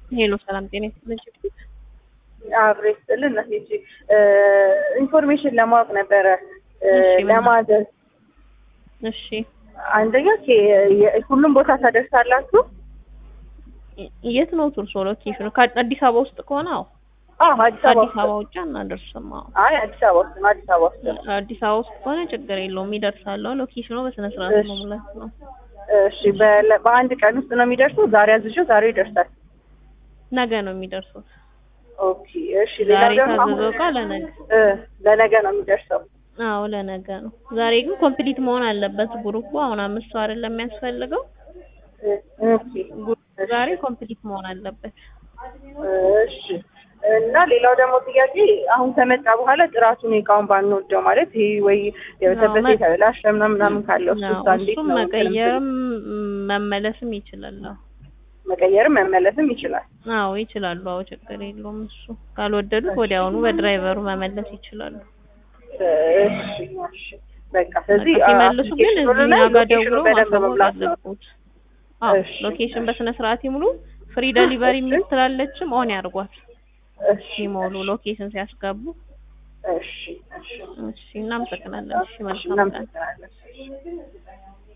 ሄሎ ሰላም ጤና ይስጥልኝ። አብሬ ስጥልን እናቴ ኢንፎርሜሽን ለማወቅ ነበረ እሺ፣ ምን ለማዘዝ እሺ አንደኛ ኬ- የ- ሁሉም ቦታ ታደርሳላችሁ? የት ነው ቱርሶ ሎኬሽኑ? ከአዲስ አበባ ውስጥ ከሆነ አዎ፣ አዎ አዲስ አበባ ከአዲስ ውስጥ አበባ ውጭ አናደርስም። አዎ አይ አዲስ አበባ ውስጥ ነው። አዲስ አበባ ውስጥ ነው። አዲስ አበባ ውስጥ ከሆነ ችግር የለውም ይደርሳል። ሎኬሽኑ በስነ ስርዓት እሺ። መሙላት ነው። እሺ በለ- በአንድ ቀን ውስጥ ነው የሚደርሰው? ዛሬ አዝዤው ዛሬ ይደርሳል። ነገ ነው የሚደርሱት። ኦኬ እሺ። ሌላ ዛሬ ደግሞ አሁን ታዘዘው እቃ ለነገ እ ለነገ ነው የሚደርሰው። አዎ ለነገ ነው። ዛሬ ግን ኮምፕሊት መሆን አለበት ግሩፑ። አሁን አምስት ሰው አይደለም የሚያስፈልገው እ ኦኬ ግሩፑ ዛሬ ኮምፕሊት መሆን አለበት። እሺ እና ሌላው ደግሞ ጥያቄ አሁን ከመጣ በኋላ ጥራቱን እቃውን ባንወደው ማለት ይሄ ወይ የበሰበሰ መ- የተበላሸ ምናምን ምናምን ካለው እሱ አዎ፣ እሷ እንዴት እሱም ነው መቀየርም መመለስም ይችላል። አዎ መቀየርም መመለስም ይችላል። አዎ ይችላሉ። አዎ ችግር የለውም። እሱ ካልወደዱት ወዲያውኑ በድራይቨሩ መመለስ ይችላሉ። እሺ እሺ በቃ ስለዚህ በቃ ሲመልሱ ግን እዚህ አፕሊኬሽኑን እኛ ላይ ጋር ሎኬሽኑ ደውለው በደንብ ማሳወቅ መሙላት ነው። አለብዎት። አዎ እሺ፣ ሎኬሽን እሺ። በስነ ስርዓት ይሙሉ። ፍሪ ደሊቨሪ እሺ። የሚል ስላለችም ኦን ያድርጓት እሺ ሲሞሉ ሎኬሽን ሲያስገቡ። እሺ እሺ እሺ እናመሰግናለን። እሺ እሺ መልካም ቀን። እናመሰግናለን።